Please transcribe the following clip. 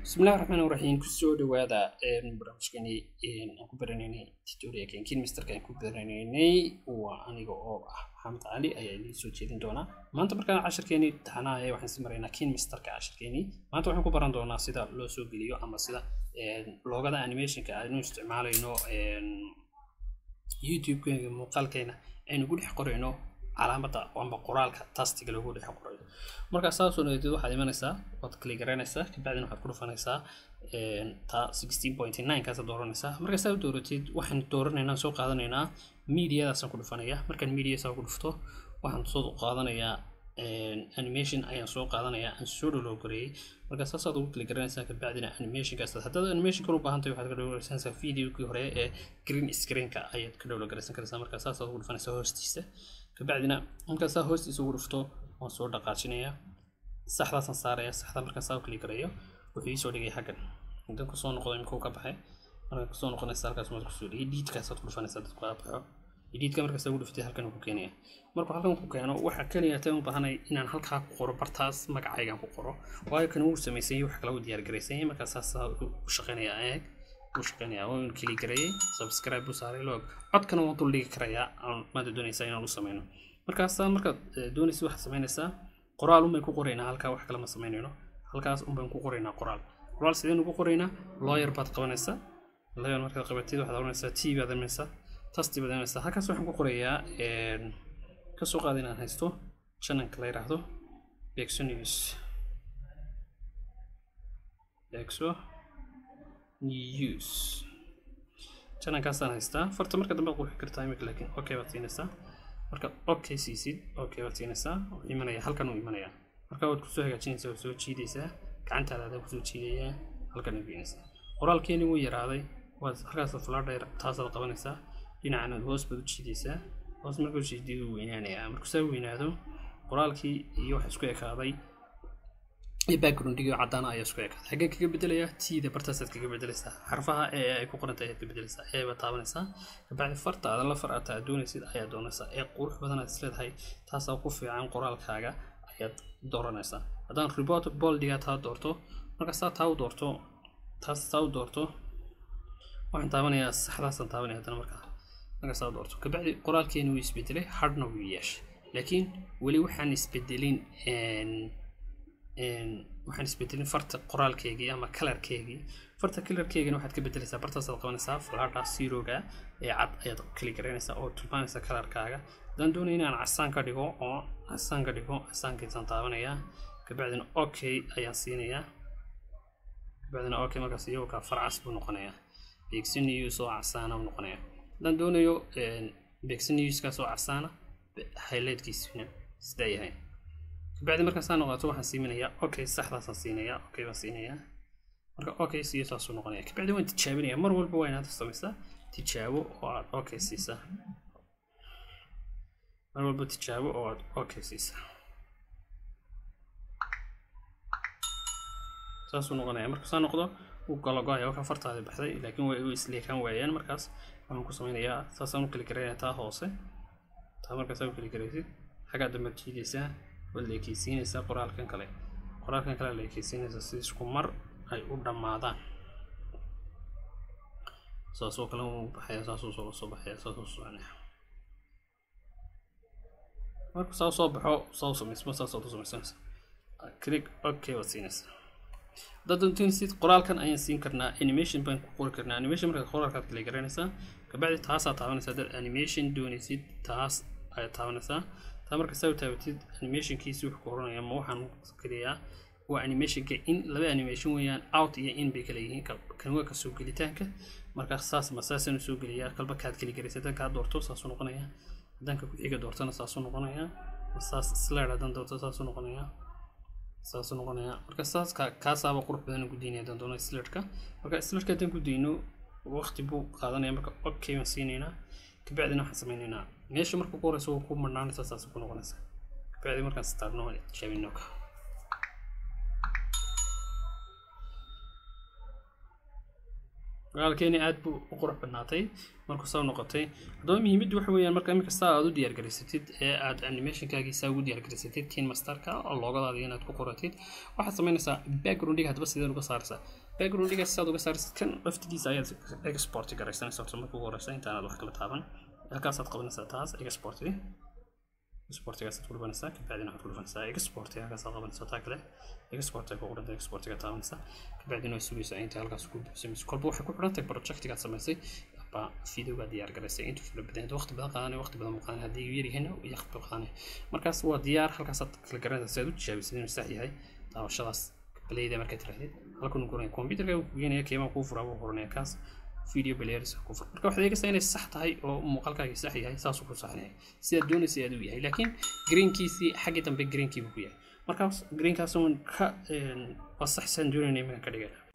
bismillahi raxmaan raxiim kusoo dhawaada barnaamijkani aan ku baranaynay tutorialkan kinmisterka aan ku baranaynay waa aniga oo ah maxamed cali ayaa idiin soo jeedin doonaa maanta markaan cashirkeeni taxanaaya waxaan si maraynaa kinmisterka cashirkeeni maanta waxaan ku baran doonaa sida loo soo geliyo ama sida loogada animationka aynu isticmaalayno youtube-keena muuqaalkeena aynu ku dhex qorayno calaamada amba qoraalka tastiga lagu dhex qorayo markaa saasoo nadeed waxaad imanaysaa waad kaligaranaysaa kabacdina waxaad ku dhufanaysaa ta sixteen point nine kaasa dooranaysaa markaa saa u dooratid waxaan dooranaynaa soo qaadanaynaa mediadaasaan ku dhufanaya markaan media saa ku dhufto waxaan soo qaadanayaa animation ayaan soo qaadanayaa aan soo dholo gareeyay markaa saasaad ugu kaligaranaysaa kabacdina animationkaas haddaad animation kan u baahan tahay waxaad ka dhowlagaraysanaysaa videokii hore ee green screenka ayaad ka dhowlagaraysan karaysaa markaa saasaad ugu dhufanaysaa hoostiisa kabacdina markaasaa hoostiisa ugu dhufto waan soo dhaqaajinayaa saxdaasaan saaraya saxda markaasaa u kali garayo wuxuu iisoo dhigay xaggan hadan kusoo noqdo imikuu ka baxay markaa kusoo noqonaysa halkaas maad kusoo dhigay diidkaasaad ku dhufanaysaa dadku aa baxo diidka markaasaa ugu dhuftay halkan ku keenaya markuu halkan ku keeno waxaa keliya tan u baahanay inaan halkaa ku qoro bartaas magacaygan ku qoro waayo kan uu samaysanyay wax kala u diyaar garaysanyay markaa saasaa u shaqeynaya eeg u shaqeynaya waa in keli gareeyay subscribe buu saaray log codkana waan dul dhigi karayaa maada doonaysaa inaan u sameyno markaasa markaad doonaysa waxaad samaynaysaa qoraal unbayn ku qoraynaa halkaa wax kale ma samaynayno halkaas unbayn ku qoraynaa qoraal qoraal sideen ugu qoraynaa lawyer baad qabanaysaa lawyer markaad qabatid waxaad oranaysaa t baad imanaysaa tasti baad imanaysaa halkaas waxaan ku qorayaa kasoo qaada inaan haysto channelka la yidhaahdo bexo news bexo news channelkaasaan haystaa farta marka dambe qurxi kartaa imika laakiin okay baad siinaysaa marka okay siisid okay baad siinaysaa wuxuu imanaya halkan uu imanaya marka waad kusoo hagaajinaysaa waad soo jiidaysaa gacantaada adaa kusoo jiidaya halkan u geenaysaa qoraalkeeni wuu yaraaday waad halkaas fladher taasaad qabanaysaa dhinacanaad hoos baad u jiidaysaa hoos markuu jiidiyo wuu weynaanayaa markuu saa weynaado qoraalkii iyo waxa isku ekaaday backgroundigii caddaana ayaa isku ekaaday xaggee kaga bedelayaa tiida bartaasaad kaga bedelaysaa xarfaha ee ay ku qoranta ayaad ka bedelaysaa ee baad taabanaysaa kabacdi farta aadan la far aad doonaysid ayaa doonaysaa ee qurux badan aad isleedahay taasaa ku fiican qoraalkaaga ayaad dooranaysaa haddaan report boldiga taa doorto markaasaa taa u doorto taas taa u doorto waxaan taabanayaa saxdaasaan taabanaya haddana markaa markaasaa doorto kabacdi qoraalkeeni wuu isbedelay hardna wuu yeeshay laakiin weli waxaan isbedelin waxaan isbedelin farta qoraalkeygii ama kalarkeygii farta kalarkeygina waxaad ka bedelaysaa bartaasaad qabanaysaa fladha zeroga ee cad ayaad kali garaynaysaa oo tilmaanaysa kalarkaaga haddaan doonaya inaan casaan ka dhigo oo casaan ka dhigo casaankiisaan taabanayaa kabacdina okay ayaan siinayaa kabacdina okay markaas iyagoo farcas buu noqonayaa bexin news oo casaana buu noqonayaa haddaan doonayo bexin newskaas oo casaana highlightkiisuna sidaa yahay kabacdi markaasaa noqoto waxaan siiminayaa okay saxdaasaan siinayaa okay baan siinayaa marka okay siiyo saasuu noqonaya kabacdi waan tijaabinaya mar walba waa inaad samaysaa tijaabo oo aad okay siisaa mar walba tijaabo oo aad okay siisaa saasuu noqonaya marka saa noqdo wuu galago-aya waxa fartaadi baxday laakiin way u isleekaan waayaan markaas waxaan ku samaynayaa saasaan u kali garaynaya taa hoose taa markaasaa u kali garaysid xaggaa dambaad jiidaysaa waad la ekeysiinaysaa qoraalkan kale qoraalkan kale la ekeysiinaysaa si isku mar ay u dhammaadaan saasoo kale uu baxaya saasuu soo soo baxaya saasuu soconaya marka saa soo baxo saa u samaysmo saasaad u samaysanaysaa click okay waad siinaysaa haddaad doontinsid qoraalkan ayaan siin karnaa animation baan ku qori karnaa animation markaad qoraalkaad kala garanaysaa kabacdi taasaa taabanaysaa haddaad animation doonaysid taas ayaad taabanaysaa taa marka saa u taabatid animationkiisi wuxuu ku oranaya ma waxaan keliyaa waa animationka in laba animation weeyaan out iyo in bay kala yihiin kan waa kasoo gelitaanka marka saas ma saasaan usoo geliyaa kalba kaad keli garaysa haddaan kaa doorto saasuu noqonaya haddaanka ku-xiga doortana saasuu noqonaya saas slide haddaan doorto saasuu noqonaya saasuu noqonaya marka saas kaasaaba qurux badan gudaynaya haddaan doono slideka marka slideka haddaan ku dayno waqti buu qaadanaya marka okay baan siinaynaa kabacdina waxaan sameynaynaa meesha marka ku horeysa waa ku marnaanaysa saas ku noqonaysa kabacdi markaan starno waan tijaabino ka qoraalkeeni aad buu u qurux badnaatay markuu saa noqotay haddaba muhiimaddu waxa weeyaan marka imika saa aad u diyaargarisatid ee aad animationkaagii saa ugu diyaargarisatid kin masterka oo loogadaada inaad ku qoratid waxaad samaynaysaa backgroundiga haddaba sideen uga saaraysaa backgroundiga sidaad uga saaraysid kan laftigiisa ayaad export garaysanaysa horta marka ugu horeysa intaanaad wax kala taaban halkaasaad qabanaysaa taas export exportigaasaad ku dhufanaysaa kabacdina waxaad ku dhufanaysaa export halkaasaad qabanaysaa taa kale export ay ku qoranta exportiga taabanaysaa kabacdina way sugaysaa inta halkaas ku buuxsamayso kolba waxay ku xidhan tahay projectigaad samaysay baa videoga diyaar garaysay intuu fula badan waqti badan qaadanay waqti badan qaadanay haddii uu yaryahay waqti badan qaadanay markaas waa diyaar halkaasaad kala garanaysaa si aad u tijaabisid inuu sax yahay daawashadaas balayda markaad tirahdid halkan uu guranaya computerka uu keenaya keemaa kuu furaa buu qoranaya kaas video players ku fur marka waxaad eegaysaa inay sax tahay oo muuqaalkaagi sax yahay saasuu ku saxnaya sidaad doonaysa aad u yahay laakiin greenkiisii xaggii dambe greenkii buu ku yahay markaas greenkaas uun ka waa saxsan doonayna iminka ka dhigana